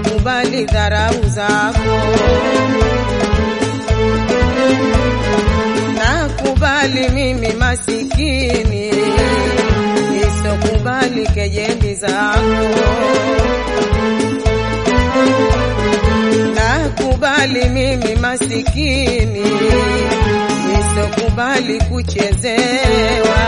sitokubali dharau zako. Nakubali mimi masikini, sitokubali kejeli zako. Nakubali mimi masikini, sitokubali kuchezewa.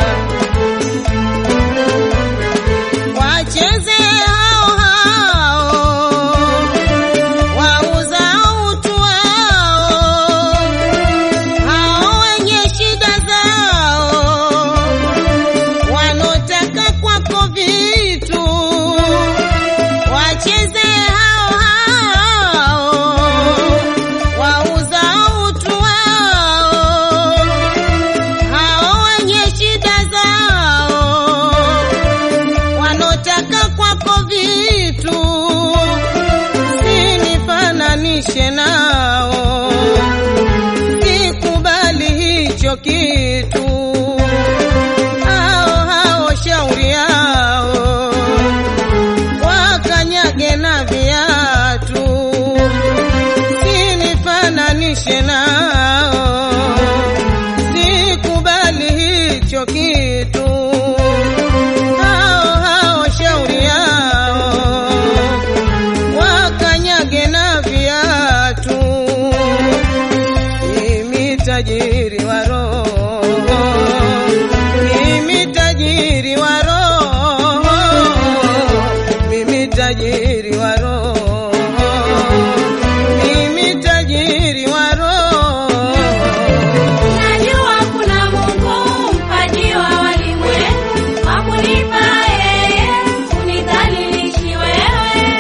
Wacheze hao hao wauza utu wao, hao wenye shida zao, wanotaka kwako vitu. Wacheze hao hao wauza utu wao, hao wenye shida zao wanotaka kwako vitu, sinifananishe nao, sikubali hicho kitu. Hao hao shauri yao, wakanyage na viatu, sinifananishe nao, sikubali hicho kitu hao hao shauri yao, wakanyage na viatu. Mimi tajiri wa roho, mimi tajiri wa roho, mimi tajiri wa roho, mimi tajiri wa roho. Najua kuna Mungu mpaji wa walimwengu, hakunipa yeye, unidhalilishi wewe.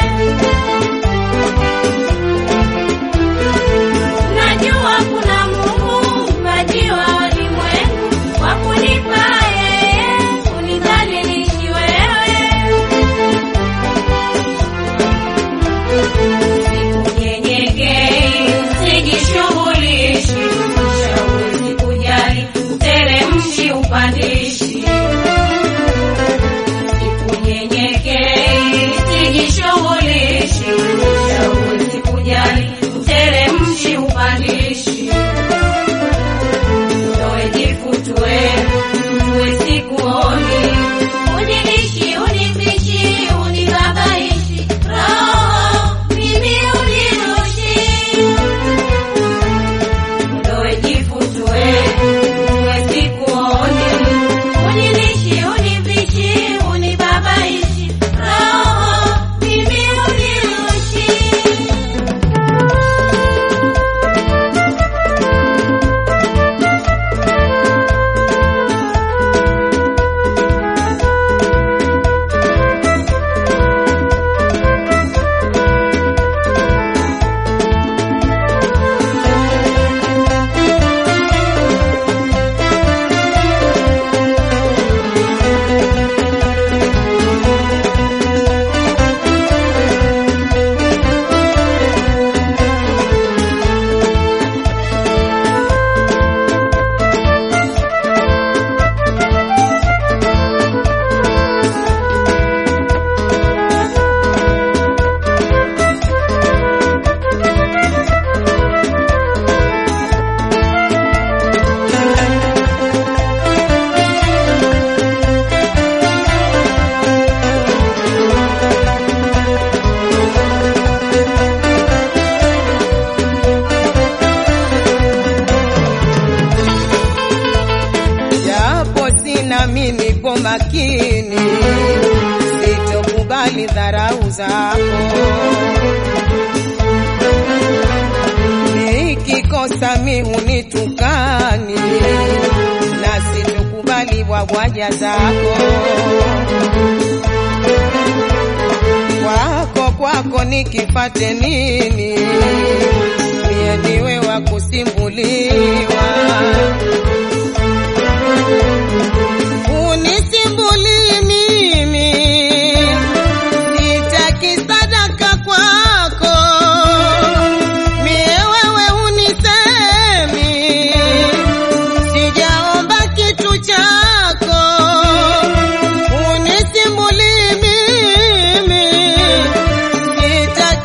Najua kuna Mungu mpaji wa walimwengu, hakunipa yeye, unidhalilishi wewe. Sikunyenyekei, sijishughulishi, shauri sikujali, uteremshi upandishi. Sikunyenyekei, sijishughulishi, shauri sikujali, uteremshi upandishi. Toe jifutue, mtue sikuoni, unilishi, unifishi, unibabaishi, roho mimi unirushi. Ndoe jifutue, mtue sikuoni, unilishi, unifishi, unibabaishi, roho mimi unirushi. japo sina mimi nipo makini, sitokubali dharau zako. Nikikosa mi hunitukani, na sitokubali wagwaja zako. Kwako kwako nikifate nini? Mie niwe wa kusimbuliwa unisimbuli mimi, sitaki sadaka kwako, mie wewe unisemi, sijaomba kitu chako, unisimbuli mimi,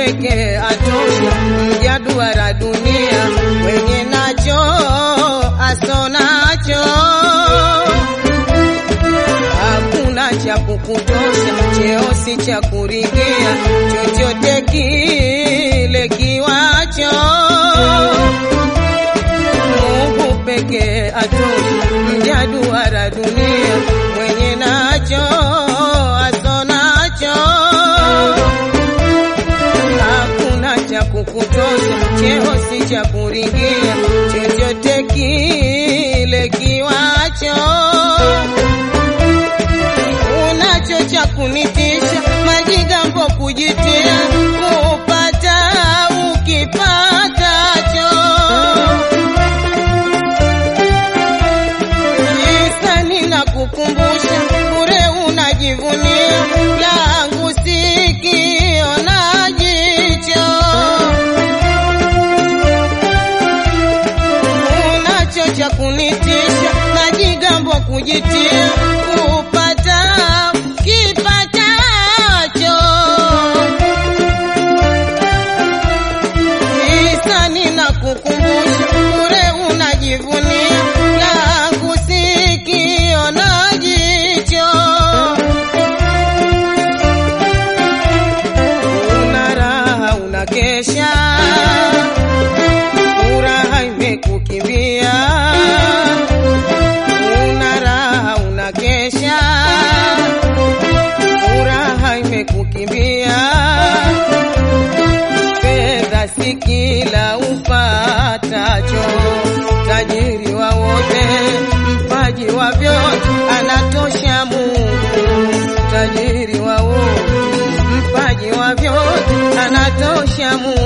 pekee atosha, mja duara dunia, mwenye nacho asonacho hakuna cha kukutosha, cheo si cha kuringia, chochote kile kiwacho Mungu pekee atosha, mja duara dunia, mwenye nacho asonacho hakuna cha kukutosha, cheo si cha kuringia, chochote kile kiwacho unacho cha kunitisha, majigambo kujitia, kupata ukipatacho. Hisani na kukumbusha, bure unajivunia, langu sikio na jicho unacho cha kunitisha, majigambo kujitia, kupata kipatacho. Hisani na kukumbusha, bure unajivunia, langu sikio na jicho. Una raha unakesha, furaha imekukimbia. Una raha unakesha, furaha imekukimbia. Fedha si kila upatacho, tajiri wa wote, mpaji wa vyote, anatosha Mungu, tajiri wa wote, mpaji wa vyote, anatosha Mungu.